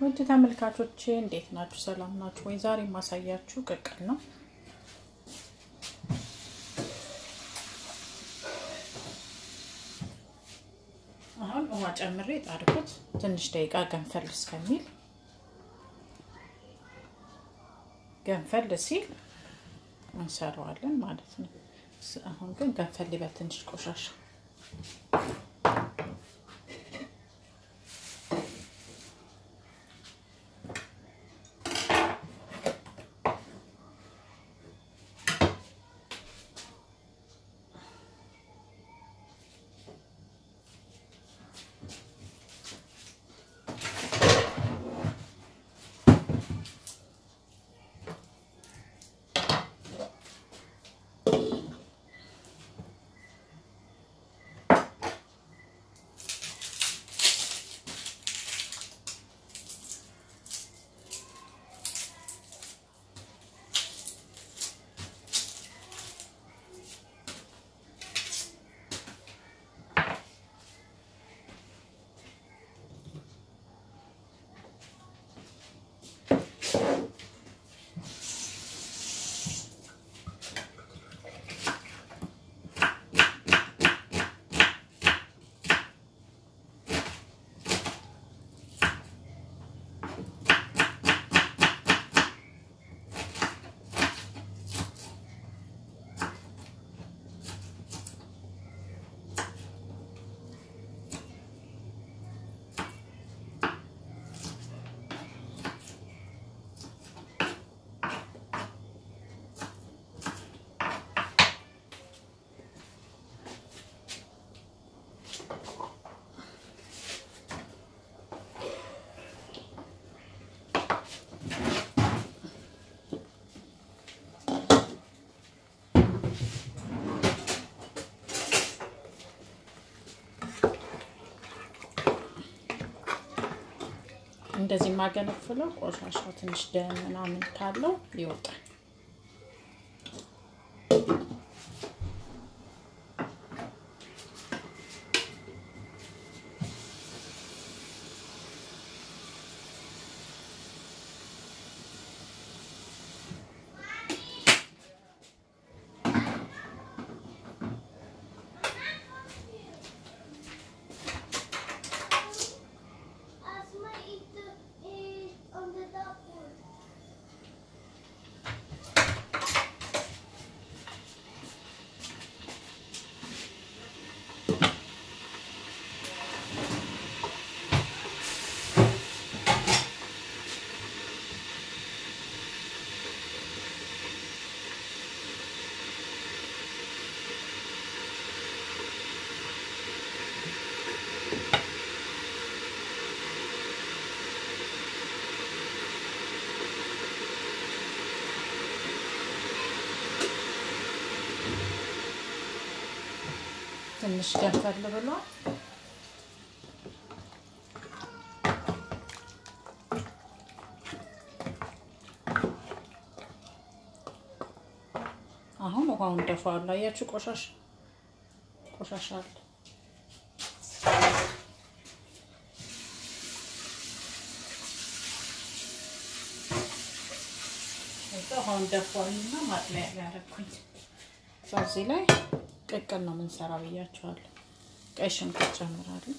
ውድ ተመልካቾቼ እንዴት ናችሁ? ሰላም ናችሁ ወይ? ዛሬ የማሳያችሁ ቅቅል ነው። አሁን ውሃ ጨምሬ ጣድኩት ትንሽ ደቂቃ ገንፈል እስከሚል ገንፈል ሲል እንሰራዋለን ማለት ነው። አሁን ግን ገንፈል ሊበል ትንሽ ቆሻሻ እንደዚህ የማገነፍለው ቆሻሻው ትንሽ ደም ምናምን ካለው ይወጣል። ትንሽ ገንፈል ብሏል። አሁን ውሃውን ደፋዋለሁ። አያችሁ ቆሻሻ ቆሻሻ አለ። ውሃውን ደፋዋልና ማጥለያ ያደረኩኝ በዚህ ላይ ቅቅል ነው የምንሰራ ብያቸዋለሁ። ቀይ ሽንኩርት ጨምራለሁ።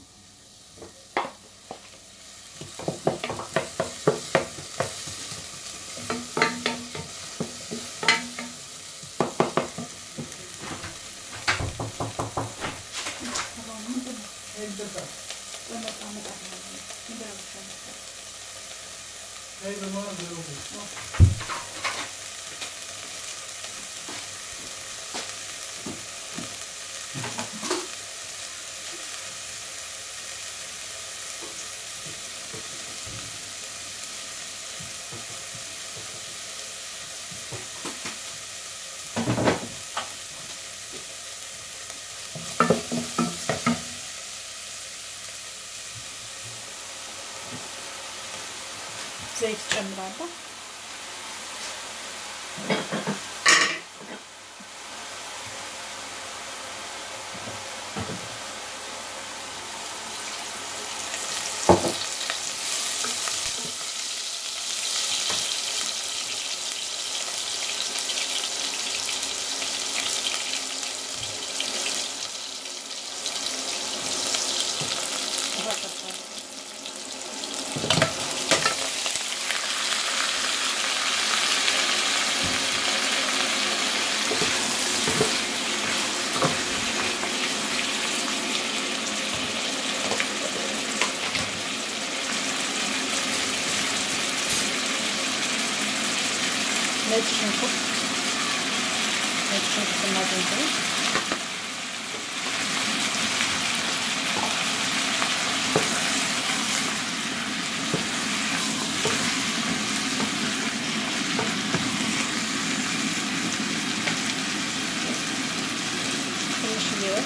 ዘይት ጨምራለሁ። ነጭ ሽንኩርት ነጭ ሽንኩርትና ዝንጅብል ትንሽ ሊወጥ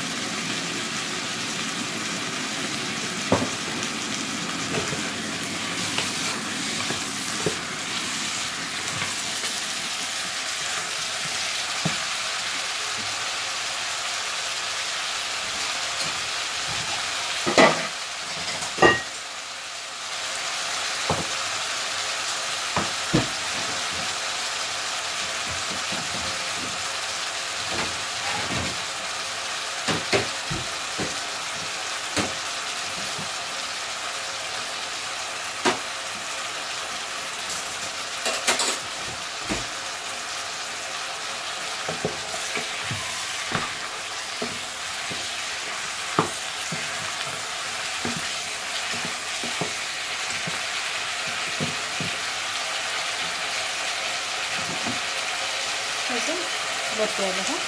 ከዛ ወጥ ያለ ውሃ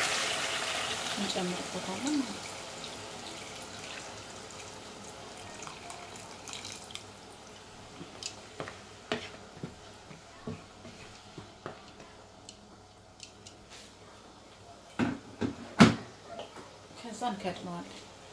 እንጨምርበታለን ማለት ነው። ከዛ እንከድነዋለን።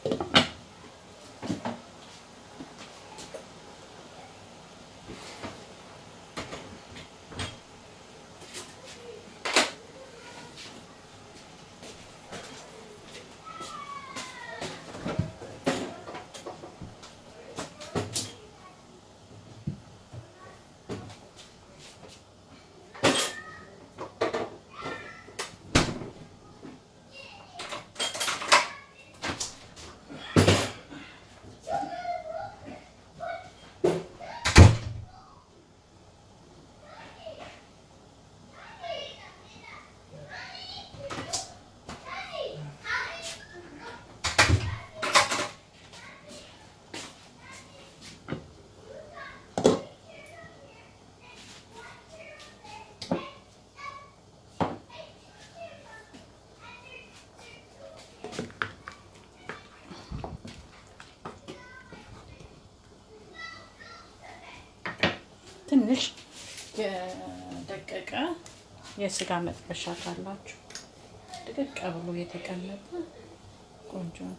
ትንሽ የደቀቀ የስጋ መጥበሻ ካላችሁ ድቅቅ ብሎ የተቀመጠ ቆንጆ ነው።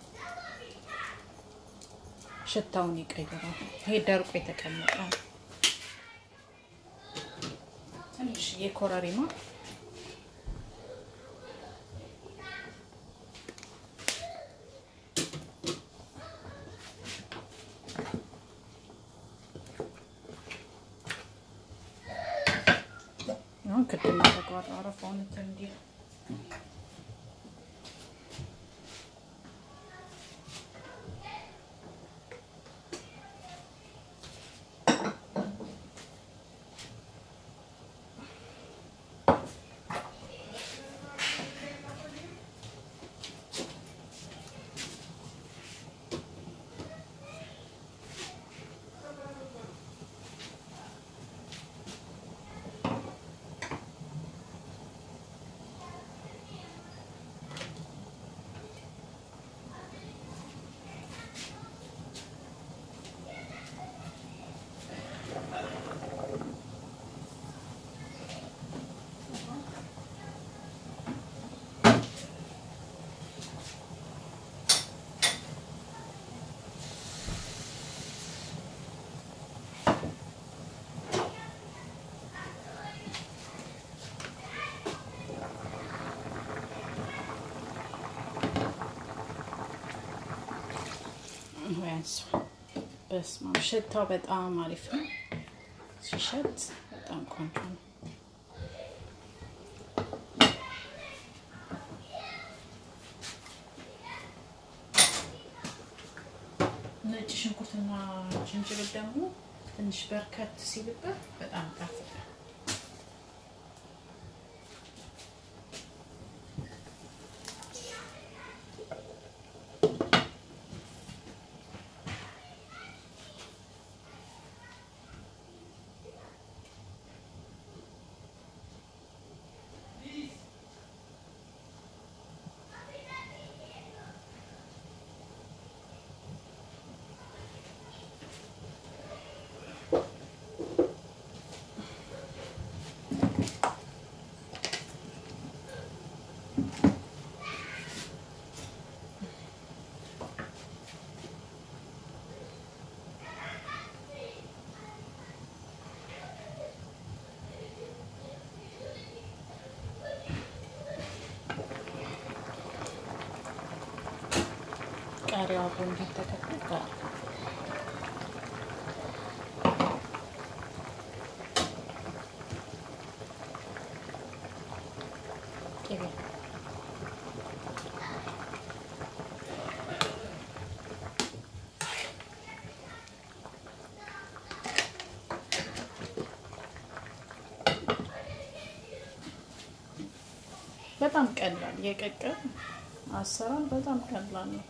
ሽታውን ይቀይራል። ይሄ ደርቆ የተቀመጠ ነው። ትንሽ የኮረሪማ አሁን ክድ እናደርገዋለን። አረፋውን እንትን እንዲል በስመ አብ ሽታው በጣም አሪፍ ነው። ሲሸት በጣም ቆንጆ ነው። ነጭ ሽንኩርትና ዝንጅብል ደግሞ ትንሽ በርከት ሲልበት በጣም ጣፍጣል። ቃሪያው አብሮ እንዲተከተል ጋር ቅቤ በጣም ቀላል የቀቀል አሰራር በጣም ቀላል ነው።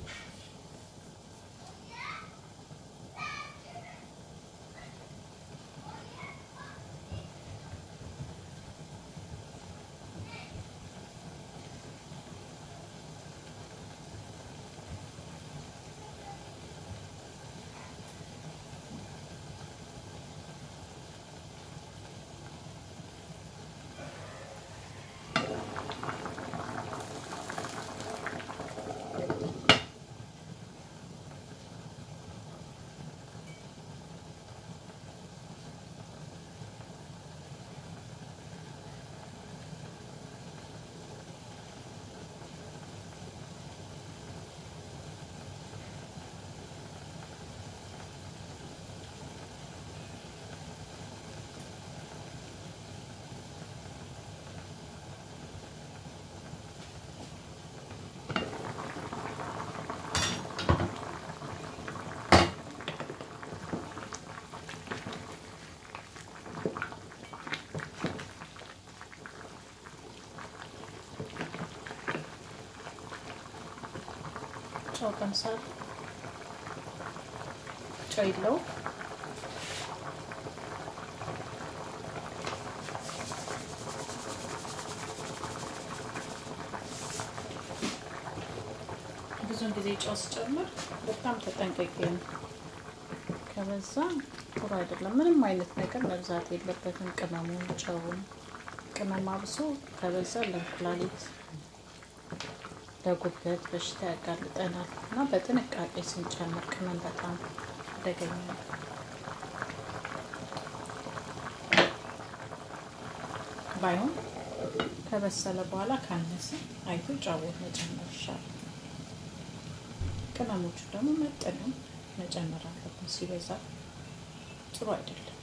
ጨው ቀምሳል። ጨው የለው ብዙውን ጊዜ ጨው ስጨምር በጣም ተጠንቀቂ ነው። ከበዛ ጥሩ አይደለም። ምንም አይነት ነገር መብዛት የለበትም። ቅመሙን፣ ጨውን ቅመም አብሶ ከበዛ ለኩላሊት ለጉበት በሽታ ያጋልጠናል እና በጥንቃቄ ስንጨምር ቅመም በጣም አደገኛ ነው። ባይሆን ከበሰለ በኋላ ካነሰ አይቶ ጫወት መጨመር ይሻላል። ቅመሞቹ ደግሞ መጠንም መጨመር አለብን። ሲበዛ ጥሩ አይደለም።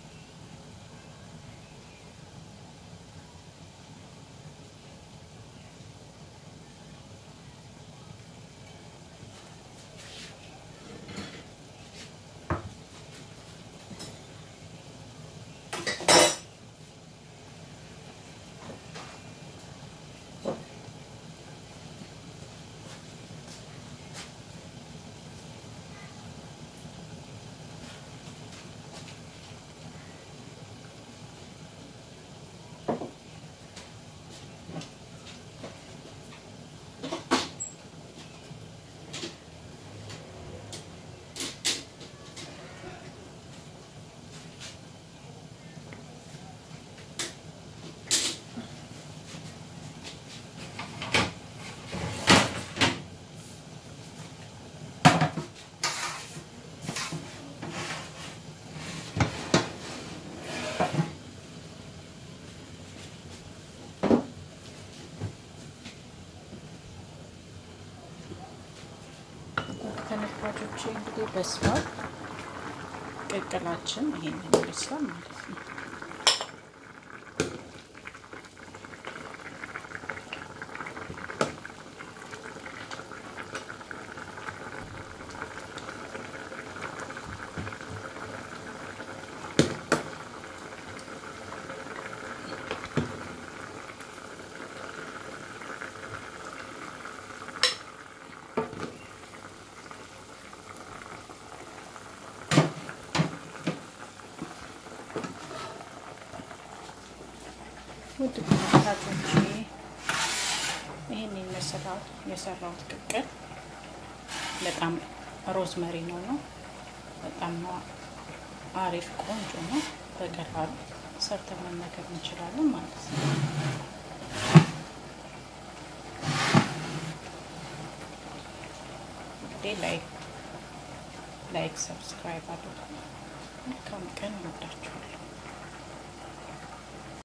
ተመልካቾች እንግዲህ በስሏል። ቅቅላችን ይሄንን ይመስላል ማለት ነው። ውድ ተመልካቾቼ ይህን ይመስላል የሰራሁት ቅቅል። በጣም ሮዝመሪ ነው ነው በጣም አሪፍ ቆንጆ ነው። በቀላሉ ሰርተን መመገብ እንችላለን ማለት ነው። እንግዲህ ላይክ ላይክ ሰብስክራይብ አድርጉ። መልካም ቀን ይወዳችሁ።